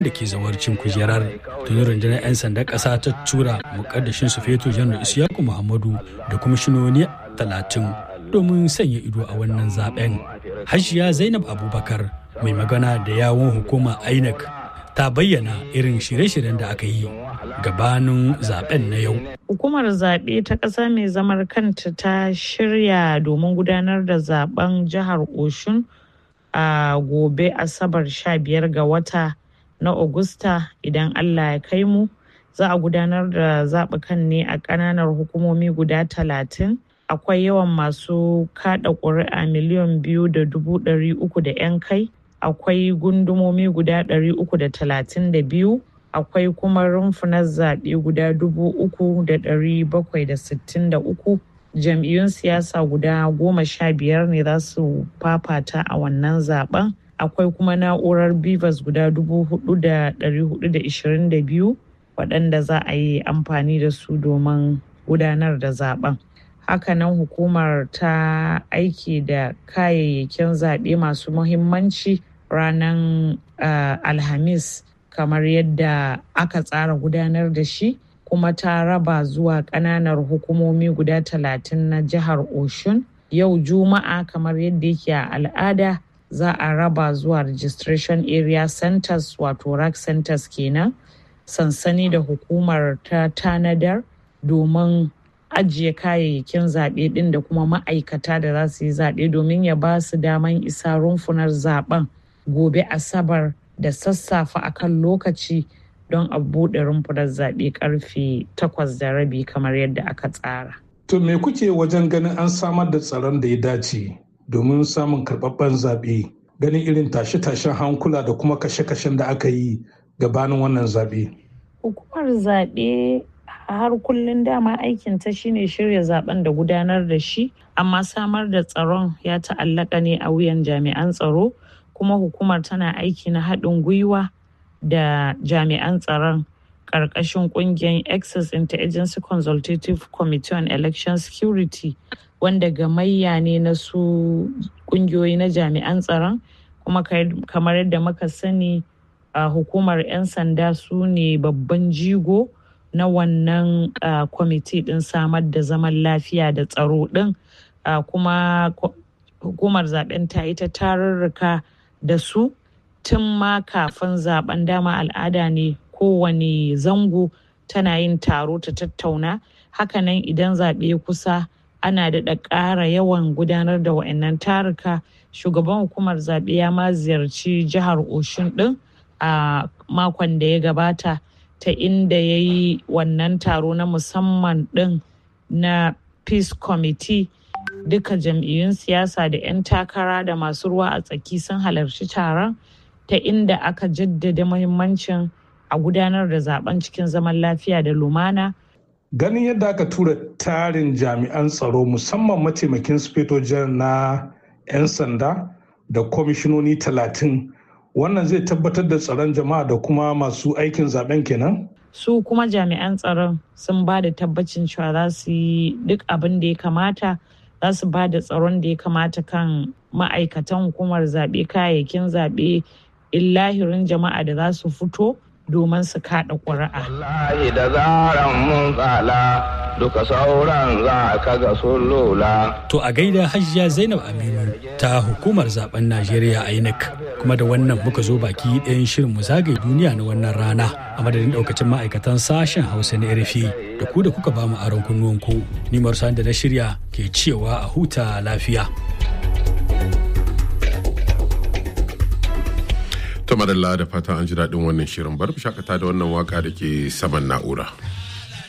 da ke zawarcin kujerar tuni rundunar 'yan sandan ƙasa ta tura mukaddashin su feto janar isiyaku muhammadu da kwamishinoni talatin domin sanya ido a wannan zaben hajiya zainab abubakar mai magana da yawon hukuma inec ta bayyana irin shirye-shiryen da aka yi gabanin zaben na yau hukumar zaɓe ta ƙasa mai zamar kanta ta shirya domin gudanar da zaben jihar oshun a gobe asabar 15 ga wata na Agusta idan Allah ya kai mu za a gudanar da zaɓukan ne a ƙananan hukumomi guda talatin akwai yawan masu kaɗa ƙuri'a miliyan biyu da dubu ɗari uku da 'yan kai akwai gundumomi guda ɗari uku da talatin da biyu akwai kuma rumfunan zaɓe guda dubu uku da ɗari bakwai da sittin da uku jam'iyyun siyasa guda goma sha biyar ne za su fafata a wannan zaben akwai kuma na'urar bivas guda dubu hudu da dari hudu da ishirin da biyu waɗanda za a yi amfani da su domin gudanar da zaben hakanan hukumar ta aiki da kayayyakin zaɓe masu muhimmanci ranar alhamis kamar yadda aka tsara gudanar da shi kuma ta raba zuwa ƙananar hukumomi guda talatin na jihar oshun yau juma'a kamar yadda yake a al'ada za a raba zuwa registration area centers wato rack centers kenan sansani da hukumar ta tanadar domin ajiye kayayyakin zaɓe ɗin da kuma ma'aikata da za su yi zaɓe domin ya ba su daman isa rumfunar zaɓen gobe asabar da sassafe akan lokaci don a buɗe rumfunar zaɓe karfe takwas da rabi kamar yadda aka tsara. To me kuke wajen ganin an samar da tsaron da ya dace domin samun karɓaɓɓen zaɓe ganin irin tashe-tashen hankula da kuma kashe-kashen da aka yi gabanin wannan zaɓe. Hukumar zaɓe har kullum dama aikin ta shine shirya zaben da gudanar da shi amma samar da tsaron ya ta'allaka ne a wuyan jami'an tsaro kuma hukumar tana aiki na haɗin gwiwa da jami'an tsaron ƙarƙashin ƙungiyar access interagency consultative committee on election security wanda gamayya ne na su ƙungiyoyi na jami'an tsaron kuma kamar yadda muka sani a hukumar 'yan sanda su ne babban jigo na wannan kwamiti din samar da zaman lafiya da tsaro din kuma hukumar zaben ta yi ta tarurruka da su tun ma kafin zaben dama al'ada ne kowane zango tana yin taro ta tattauna hakanan idan zaɓe kusa ana daɗa ƙara yawan gudanar da wa'annan taruka shugaban hukumar zaɓe ya ma ziyarci jihar oshun ɗin a makon da ya gabata ta inda ya yi wannan taro na musamman ɗin na peace committee duka jam'iyyun siyasa da 'yan takara da masu ruwa a tsaki sun halarci taron ta inda aka jaddada muhimmancin a gudanar da zaben cikin zaman lafiya da lumana ganin yadda aka tura tarin jami'an tsaro musamman mataimakin sufetojen na 'yan sanda da kwamishinoni talatin wannan zai tabbatar da tsaron jama'a da kuma masu aikin zaben kenan su kuma jami'an tsaron sun ba da tabbacin cewa za su yi duk abin da ya kamata za su ba da tsaron da ya kamata kan ma'aikatan hukumar zaɓe kayayyakin zaɓe illahirin jama'a da za su fito domin su kaɗa ƙuri'a. Wallahi da zaran mun tsala duka sauran za ka ga sun lola. To a gaida hajiya Zainab Aminu ta hukumar zaben Najeriya INEC kuma da wannan muka zo baki ɗayan shirin mu zagaye duniya na wannan rana a madadin ɗaukacin ma'aikatan sashen Hausa na RFI da ku da kuka ba mu aron kunnuwanku. Ni Marsan da na shirya ke cewa a huta lafiya. ta madalla da fatan an ji daɗin wannan shirin bar shakata da wannan waka da ke saman na'ura.